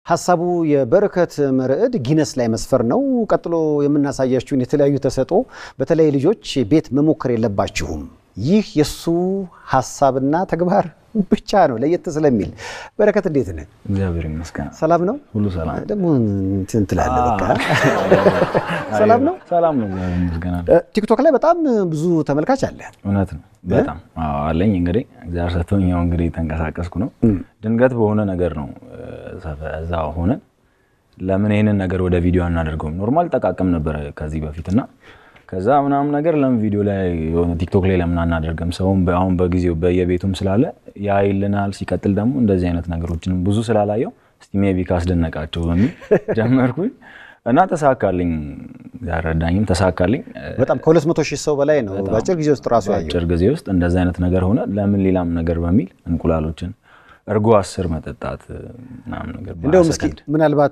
ሀሳቡ የበረከት መርዕድ ጊነስ ላይ መስፈር ነው። ቀጥሎ የምናሳያችሁን የተለያዩ ተሰጥኦ በተለይ ልጆች ቤት መሞከር የለባችሁም። ይህ የእሱ ሀሳብና ተግባር ብቻ ነው ለየት ስለሚል። በረከት እንዴት ነህ? እግዚአብሔር ይመስገን ሰላም ነው? ሁሉ ሰላም ደግሞ እንትን ትላለህ። በቃ ሰላም ነው? ሰላም ነው። እግዚአብሔር ይመስገን አለ። ቲክቶክ ላይ በጣም ብዙ ተመልካች አለ። እውነት ነው። በጣም አዎ አለኝ። እንግዲህ እግዚአብሔር ሰጥቶኝ ያው እንግዲህ ተንቀሳቀስኩ ነው። ድንገት በሆነ ነገር ነው እዛ ሆነን ለምን ይሄንን ነገር ወደ ቪዲዮ አናደርገውም? ኖርማል ጠቃቅም ነበረ ከዚህ በፊት እና ከዛ ምናምን ነገር ለምን ቪዲዮ ላይ የሆነ ቲክቶክ ላይ ለምን አናደርግም? ሰውም አሁን በጊዜው በየቤቱም ስላለ ያይልናል። ሲቀጥል ደግሞ እንደዚህ አይነት ነገሮችንም ብዙ ስላላየው እስቲ ሜቢ ካስደነቃቸው በሚል ጀመርኩኝ እና ተሳካልኝ። ያረዳኝም ተሳካልኝ። በጣም ከሁለት መቶ ሺህ ሰው በላይ ነው በአጭር ጊዜ ውስጥ ራሱ ያየው። አጭር ጊዜ ውስጥ እንደዚህ አይነት ነገር ሆነ። ለምን ሌላም ነገር በሚል እንቁላሎችን እርጎ አስር መጠጣት ምናምን ነገር እንደውም እስኪ ምናልባት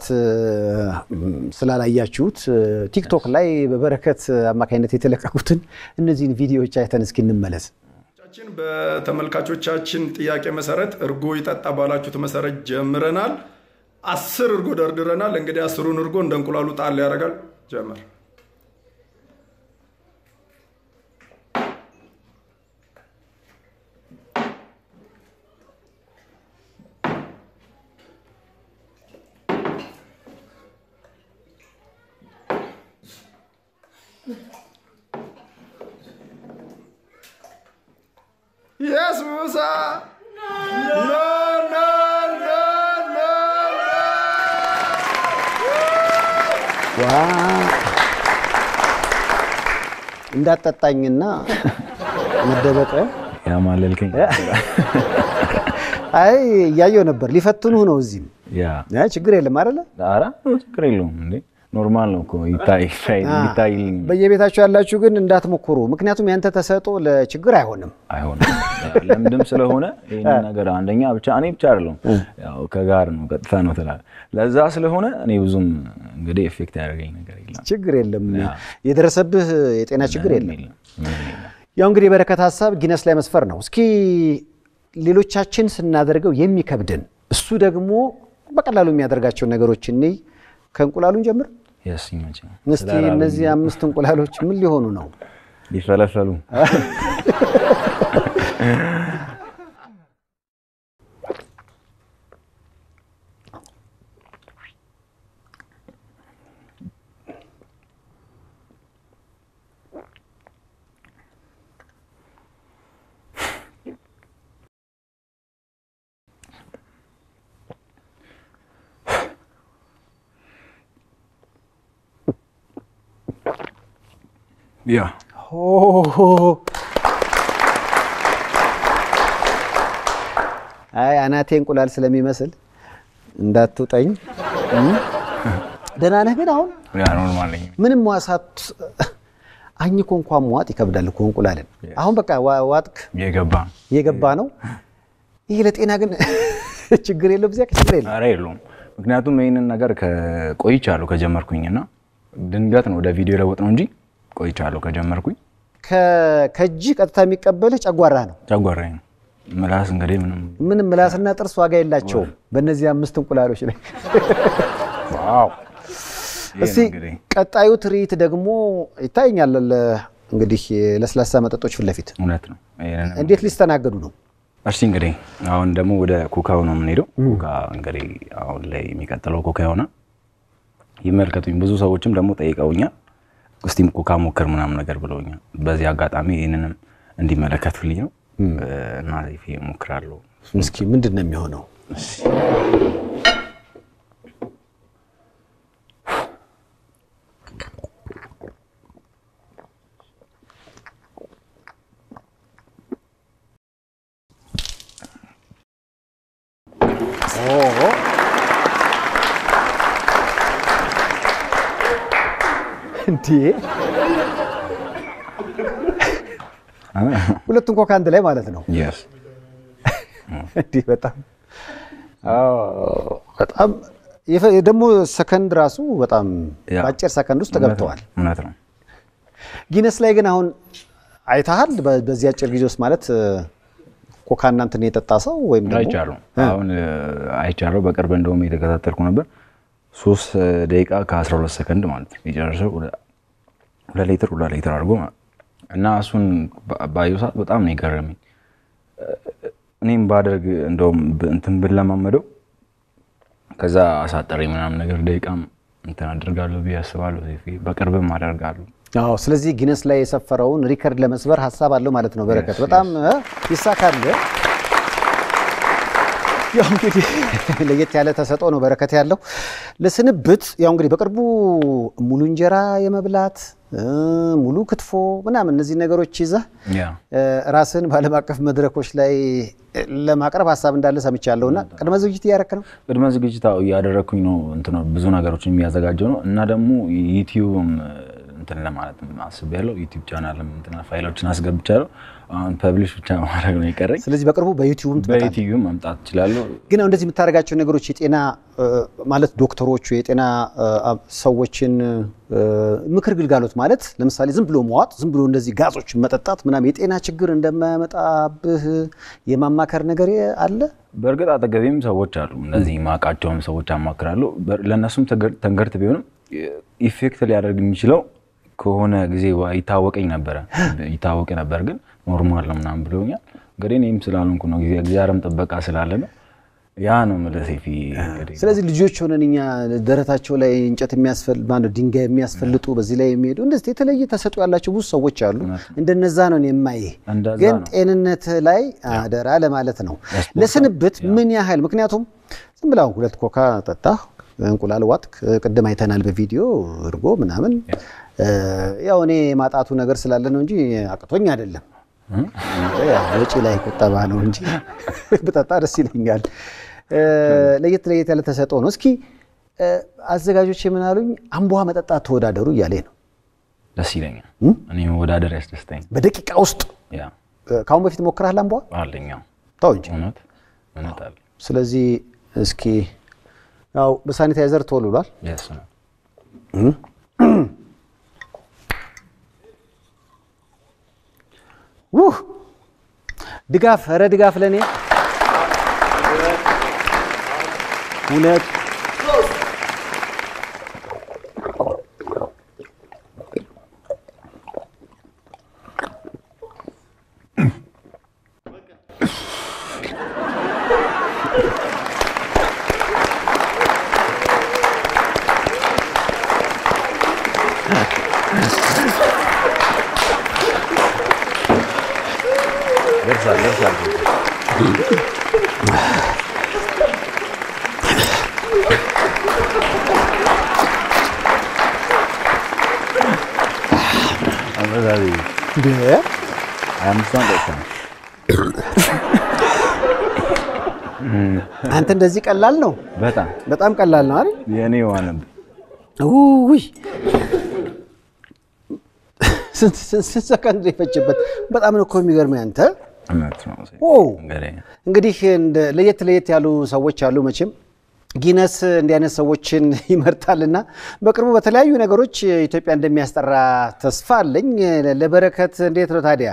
ስላላያችሁት ቲክቶክ ላይ በበረከት አማካኝነት የተለቀቁትን እነዚህን ቪዲዮዎች አይተን እስኪ እንመለስ። ቻችን በተመልካቾቻችን ጥያቄ መሰረት እርጎ ይጠጣ ባላችሁት መሰረት ጀምረናል። አስር እርጎ ደርድረናል። እንግዲህ አስሩን እርጎ እንደ እንቁላሉ ጣል ያደርጋል። ጀመር Yes, Musa. No, no, no, no, ዋ እንዳጠጣኝና መደበቅ ያማለልከኝ አይ እያየው ነበር። ሊፈትኑህ ነው እዚህም። ያ አይ ችግር የለም አይደለ? ኧረ ችግር የለውም እንዴ ኖርማል ነው እኮ ይታይ ይታይ በየቤታችሁ ያላችሁ ግን እንዳትሞክሩ። ምክንያቱም ያንተ ተሰጥኦ ለችግር አይሆንም። አይሆንም ለምድም ስለሆነ ይህን ነገር አንደኛ ብቻ እኔ ብቻ አይደለሁም ያው ከጋር ነው ቀጥታ ነው ትላለህ። ለዛ ስለሆነ እኔ ብዙም እንግዲህ ኤፌክት ያደርገኝ ነገር የለም። ችግር የለም። የደረሰብህ የጤና ችግር የለም። የለም ምንም የለም። ያው እንግዲህ የበረከት ሀሳብ ጊነስ ላይ መስፈር ነው። እስኪ ሌሎቻችን ስናደርገው የሚከብድን እሱ ደግሞ በቀላሉ የሚያደርጋቸውን ነገሮች እንይ። ከእንቁላሉን ጀምር የስ ይመቸኝ እስቲ። እነዚህ አምስት እንቁላሎች ምን ሊሆኑ ነው? ሊፈለፈሉ ያ አይ አናቴ እንቁላል ስለሚመስል እንዳትውጠኝ። ደህና ነህ ግን አሁን ያ ኖርማል ነኝ። ምንም ዋሳት አኝኮ እንኳን መዋጥ ይከብዳል እኮ እንቁላልን። አሁን በቃ ዋ- ዋጥክ የገባ እየገባ ነው። ይህ ለጤና ግን ችግር የለው ብዚያ ችግር የለም። ኧረ የለውም። ምክንያቱም ይህንን ነገር ቆይቻለሁ ከጀመርኩኝና ድንገት ነው ወደ ቪዲዮ ለወጥ ነው እንጂ ቆይቻለሁ ከጀመርኩኝ። ከ- ከእጅ ቀጥታ የሚቀበልህ ጨጓራ ነው። ጨጓራዬ ነው ምላስ እንግዲህ ምንም ምንም ምላስና ጥርስ ዋጋ የላቸውም በእነዚህ አምስት እንቁላሎች ላይ። ዋው ይሄ እስቲ ነው እንግዲህ ቀጣዩ ትርኢት ደግሞ ይታየኛል። ለ- እንግዲህ ለስላሳ መጠጦች ፊት ለፊት እውነት ነው። ይሄንን እንዴት ሊስተናገዱ ነው? እሺ እንግዲህ አሁን ደግሞ ወደ ኮካው ነው የምንሄደው። ኮካ እንግዲህ አሁን ላይ የሚቀጥለው ኮካ ይሆናል። ይመልከቱኝ። ብዙ ሰዎችም ደግሞ ጠይቀውኛል፣ እስቲም ኮካ ሞክር ምናምን ነገር ብለውኛል። በዚህ አጋጣሚ ይህንንም እንዲመለከቱልኝ ነው እና ዜፌ ሞክራለሁ። እስኪ ምንድን ነው የሚሆነው? እንዴ ሁለቱን ኮካ አንድ ላይ ማለት ነው። የስ እንዲህ በጣም አዎ፣ በጣም የፈ- ደግሞ ሰከንድ ራሱ በጣም ያ። በአጭር ሰከንድ ውስጥ ተገብተዋል። እውነት ነው። ጊነስ ላይ ግን አሁን አይተሃል። በ- በዚህ አጭር ጊዜ ውስጥ ማለት እ፣ ኮካ እናንትን የጠጣ ሰው ወይም ደግሞ አይቻለሁ። አሁን አይቻለሁ። በቅርብ እንደውም የተከታተልኩ ነበር። ሶስት ደቂቃ ከአስራ ሁለት ሰከንድ ማለት ነው የጨረሰው ሁለት ሊትር ሁለት ሊትር አድርጎ ማለት ነው። እና እሱን ባየሁ ሰዓት በጣም ነው የገረመኝ። እኔም ባደርግ እንደውም እንትን ብለማመደው ከዛ አሳጠሪ ምናምን ነገር ደቂቃም እንትን አደርጋለሁ ብዬ አስባለሁ። በቅርብም አደርጋለሁ። አዎ ስለዚህ ጊነስ ላይ የሰፈረውን ሪከርድ ለመስበር ሀሳብ አለው ማለት ነው። በረከት በጣም ይሳካል። ያው እንግዲህ ለየት ያለ ተሰጥኦ ነው በረከት ያለው። ለስንብት ያው እንግዲህ በቅርቡ ሙሉ እንጀራ የመብላት ሙሉ ክትፎ ምናምን እነዚህ ነገሮች ይዘህ ራስን በዓለም አቀፍ መድረኮች ላይ ለማቅረብ ሀሳብ እንዳለ ሰምቻለሁ እና ቅድመ ዝግጅት እያደረክ ነው? ቅድመ ዝግጅት እያደረግኩኝ ነው። እንትን ብዙ ነገሮችን የሚያዘጋጀው ነው እና ደግሞ ዩቲዩብም እንትን ለማለት አስቤያለሁ። ዩቲዩብ ቻናልም እንትን ፋይሎችን አስገብቻለሁ። አሁን ፐብሊሽ ብቻ ማድረግ ነው የቀረኝ። ስለዚህ በቅርቡ በዩቲዩብም በዩቲዩብ መምጣት እችላለሁ። ግን አሁን እንደዚህ የምታደርጋቸው ነገሮች የጤና ማለት ዶክተሮቹ የጤና ሰዎችን ምክር ግልጋሎት ማለት ለምሳሌ ዝም ብሎ መዋጥ፣ ዝም ብሎ እንደዚህ ጋዞችን መጠጣት ምናምን የጤና ችግር እንደማያመጣብህ የማማከር ነገር አለ። በእርግጥ አጠገቤም ሰዎች አሉ፣ እነዚህ ማቃቸውም ሰዎች አማክራለሁ። ለእነሱም ተንገርት ቢሆንም ኢፌክት ሊያደርግ የሚችለው ከሆነ ጊዜ ይታወቀኝ ነበረ ይታወቅ ነበር፣ ግን ኖርማል ነው ምናምን ብለውኛል። እንግዲህ እኔም ስላልሆንኩ ነው ጊዜ እግዚአብሔርም ጥበቃ ስላለ ነው። ያ ነው የምልህ ሴፊ። ስለዚህ ልጆች ሆነን እኛ ደረታቸው ላይ እንጨት የሚያስፈል ማነው ድንጋይ የሚያስፈልጡ በዚህ ላይ የሚሄዱ እንደዚህ የተለየ ተሰጥኦ ያላቸው ብዙ ሰዎች አሉ። እንደነዛ ነው የማይህ እንደዛ ግን ነው። ጤንነት ላይ አደራ ለማለት ነው። ለስንብት ምን ያህል ምክንያቱም ዝም ብላ ሁለት ኮካ ጠጣህ፣ እንቁላል ዋጥክ፣ ቅድም አይተናል በቪዲዮ እርጎ ምናምን። ያው እኔ ማጣቱ ነገር ስላለ ነው እንጂ አቅቶኝ አይደለም። ወጪ ላይ ቁጠባ ነው እንጂ ብጠጣ ደስ ይለኛል። ለየት ለየት ያለ ተሰጥኦ ነው። እስኪ አዘጋጆች የምናሉኝ አምቧ መጠጣት ተወዳደሩ እያለ ነው። ደስ ይለኛል። እኔ መወዳደር ያስደስተኝ። በደቂቃ ውስጥ ያ ከአሁን በፊት ሞክረሃል አምቧ? አለኛው ተው እንጂ። እውነት እውነት አለ ስለዚህ እስኪ ያው በሳኒታይዘር ተወልሏል። የሱ ነው። ውህ ድጋፍ፣ ኧረ ድጋፍ ለእኔ ሁለት ደርሳል ደርሳል። አበዛዚ እንደ ሀያ አምስቷን ጠጥተናል። አንተ እንደዚህ ቀላል ነው፣ በጣም በጣም ቀላል ነው አይደል? የእኔ ዋነብ ውይ ስንት ስንት ስንት ሰከንድ ነው የፈጀበት? በጣም ነው እኮ የሚገርመኝ አንተ። እውነት ነው። ኦ እንግዲህ እንግዲህ እንደ ለየት ለየት ያሉ ሰዎች አሉ መቼም ጊነስ እንዲህ አይነት ሰዎችን ይመርጣልና በቅርቡ በተለያዩ ነገሮች ኢትዮጵያ እንደሚያስጠራ ተስፋ አለኝ። ለበረከት እንዴት ነው ታዲያ?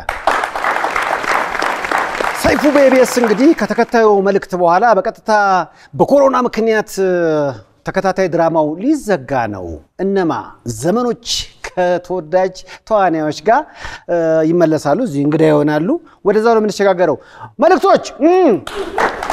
ሰይፉ በኢቢኤስ እንግዲህ ከተከታዩ መልእክት በኋላ በቀጥታ በኮሮና ምክንያት ተከታታይ ድራማው ሊዘጋ ነው። እነማ ዘመኖች ከተወዳጅ ተዋናዮች ጋር ይመለሳሉ። እዚህ እንግዳ ይሆናሉ። ወደዛ ነው የምንሸጋገረው። መልእክቶች እም